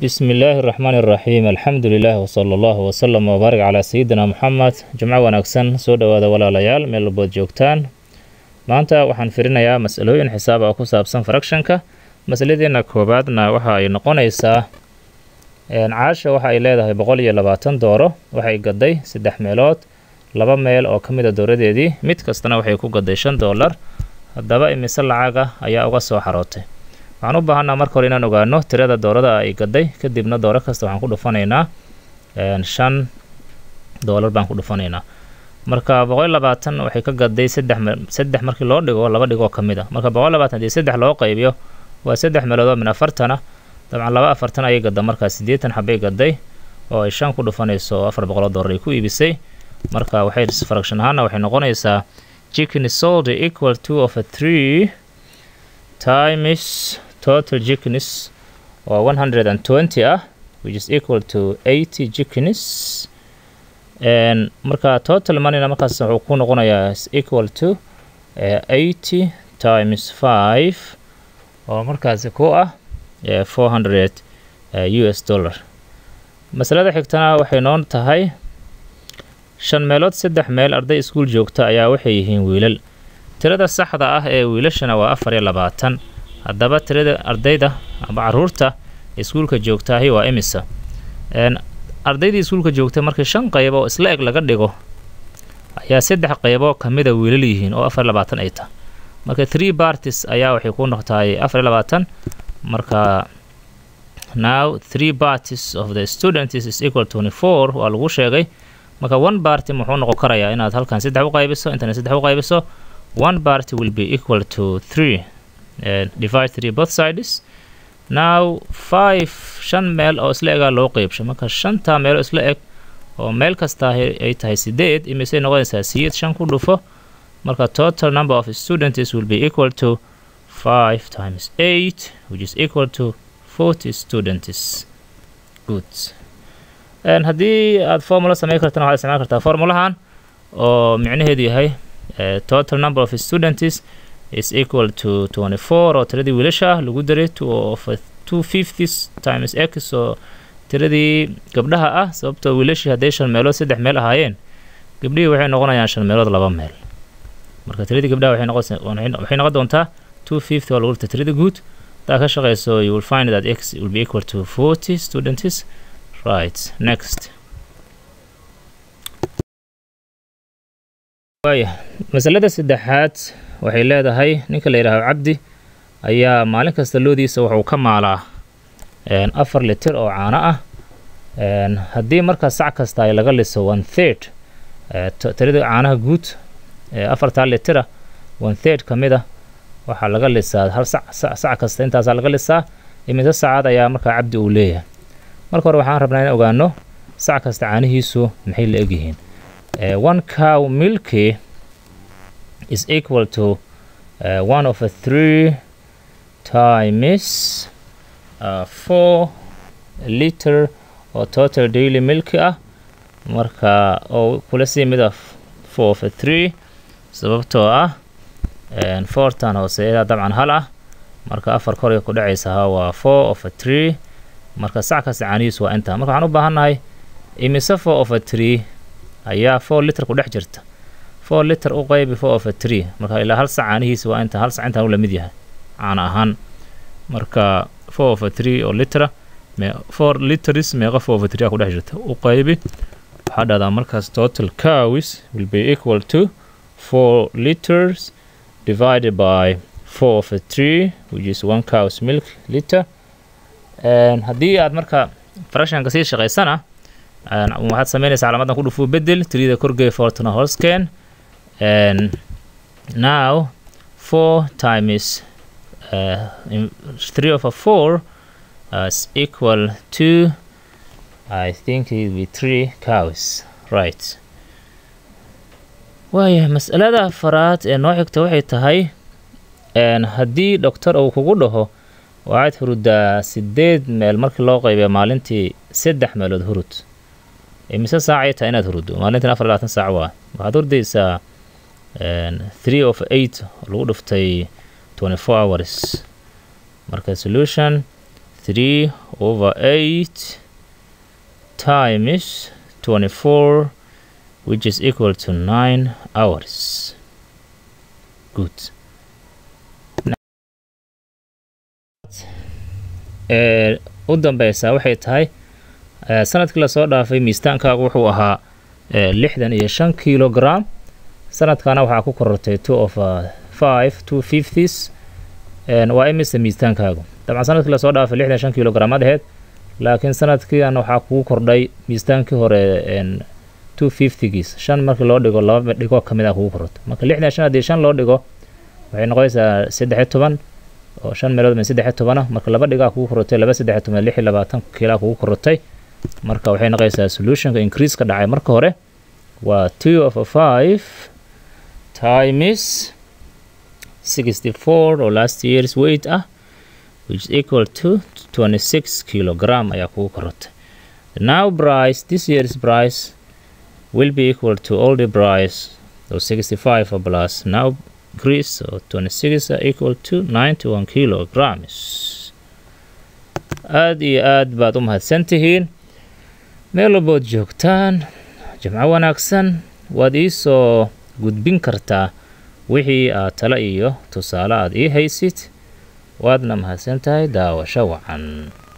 بسم الله الرحمن الرحيم الحمد لله وصلى الله وسلم وبارك على سيدنا محمد جمco wanaagsan soo dhowaada walaalayaal meel walbood joogtaan maanta waxaan firinayaa masalooyin xisaab ah ku saabsan fractionka masaladeena koowaadna waxa ay noqonaysaa caasha waxa ay leedahay boqol iyo labaatan dooro waxay gaday saddex meelood laba meel oo ka mid a dooradeedii mid kastana waxay ku gaday shan doolar haddaba imise lacaga ayaa uga soo xarootay waxaan u baahanaa marka hore inaan ogaano tirada doorada ay gaday kadibna dooro kasta waxaan ku dhufanaynaa shan doolar baan ku dhufanaynaa marka boqol iyo labaatan waxay ka gaday saddex saddex markii loo dhigo laba dhigoo ka mid a marka boqol iyo labaatan haddii saddex loo qaybiyo waa saddex meelood oo min afartana dabcan laba afartan ayay gadda markaa siddeetan xabay gaday oo ay shan ku dhufanayso oo afar boqoloo doolar ay ku iibisay marka waxay fraction ahaana waxay noqonaysaa chicken sold equal to of a three times total chickens oo one hundred and twenty ah which is equal to eighty chickens marka total moneyna markaas wuxuu ku noqonayaa is equal to eighty times five oo markaasi ku ah four hundred u s dollar masalada xigtana waxay noon tahay shan meelood saddex meel arday iskuul joogta ayaa waxay yihiin wiilal tirada saxda ah ee wiilashana waa afar iyo labaatan haddaba tirada ardayda ama caruurta iskuulka joogtaahi waa imisa ardaydii iskuulka joogtay markii shan qayb oo isla eg laga dhigo ayaa saddex qaybo ka mida wiilal yihiin oo afar iyo labaatan ay tahay marka three parties ayaa waxay ku noqtahay afar iyo labaatan marka now three parties of the students is equal to twenty four waa lagu sheegay marka one party muxuu noqon karayaa inaad halkan saddex u qaybiso intana saddex u qaybiso one party will be equal to three uh, divide three both sides now five shan meel oo isla egaa loo qeybsho marka shanta meel oo isla eg oo meel kasta ay tahay sideed imisay noqonaysaa siyeed shan ku dhufo marka total number of students will be equal to five times eight which is equal to forty students good haddii aad formula samey kartana waxaad isticmaali kartaa formulahan oo micnaheedu yahay total number of students is equal to twenty four oo tiradii wiilasha lagu daray of two fifties times x oo tiradii gabdhaha ah sababtoo wiilashii hadday shan meelood saddex meel ahaayeen gabdhihii waxay noqonayaan shan meelood laba meel marka tiradii gabdhaha waxay noqon waxay noqon doontaa two fifty oo lagu dhigta tirada guud hadaa ka shaqeyso you will find that x will be equal to forty students right next waaya masalada saddexaad waxay leedahay ninka la yidhaahdo cabdi ayaa maalin kasta loodiisa wuxuu ka maalaa afar litir oo caano ah haddii markaa sac kasta ay laga liso one third tirada caanaha guud afartaa litira one third ka mid a waxaa laga lisaa hal sac sac kasta intaasaa laga lisaa imise saacad ayaa markaa cabdi uu leeyahay marka hore waxaan rabnaa in ogaano sac kasta caanihiisu maxay la egyihiin one cow milky is equal to uh, one of a three times uh, four liter oo total daily milk ah marka oo kula sii mida four of a three sababtoo ah fourtan hooseeyadaa dabcan hal ah marka afar koray ku dhacaysaha waa four of a three marka sac kasta caanihiisu waa intaa marka waxaan u baahannahay imise four of a three ayaa four liter ku dhex jirta four liter u qaybi four of a three marka ilaa hal sac caanihiisa waa inta hal sac intaan u lamid yahay caana ahaan marka four of a three oo litera me four liters meeqa four of a three a ku dhex jirta u qaybi waxaa dhahdaa markaas total cows will be equal to four liters divided by four of a three which is one cows milk liter haddii aad marka fractionka sii shaqaysana waxaad sameynaysaa calaamadan ku dhufuu bedel tirida korgey fortna holsken now four times uh, three over four uh, is equal to I think it will be three cows right waaya mas'alada afaraad ee noo xigta waxay tahay haddii doctor uu kugu dhaho waxaad hurudaa sideed meel markii loo qaybiya maalintii saddex meelood hurud imise saacay tahay inaad huruddo maalintan afar labaatan saac waa waxaad hurdaysaa three of eight oo lagu dhuftay twenty four hours marka solution 3 over 8 times 24 which is equal to 9 hours good ee u dambeysa waxay tahay ee, sanadkii lasoo dhaafay miistaankaagu wuxuu ahaa ee, lixdan iyo shan kilogram sanadkana waxaa ku korortay two of uh, five two fifties een, waa imise miistaankaagu dabcan sanadkii lasoo dhaafay lixdan iyo shan kilogram ad aheyd laakiin sanadkiian waxaa kugu kordhay miistaankii hore een, two fiftygiis shan markii loo dhigo laba dhigo ka mid a kugu korortay marka lixdan iyo shan haddii shan loo dhigo waxay noqonaysaa saddex iyo toban oo shan meelood min saddex iyo tobana marka laba dhigaa kugu korotay laba saddex iyo toban lix iyo labaatan kiilaa kugu korotay marka waxay noqonaysaa solutionka increase ka dhacay marka hore waa two of a five times sixty four oo last year's weight ah which is equal to twenty six kilogram ayaa kugu korotay now price this year's price will be equal to all the price so 65 plus now increase so 26 are equal to 91 kilograms aad iyo aad baad u mahadsan tihiin meel walbood joogtaan jimco wanaagsan waad ii soo gudbin kartaa wixii aad talo iyo tusaale aad ii haysid waadna mahadsan tahay daawasho wacan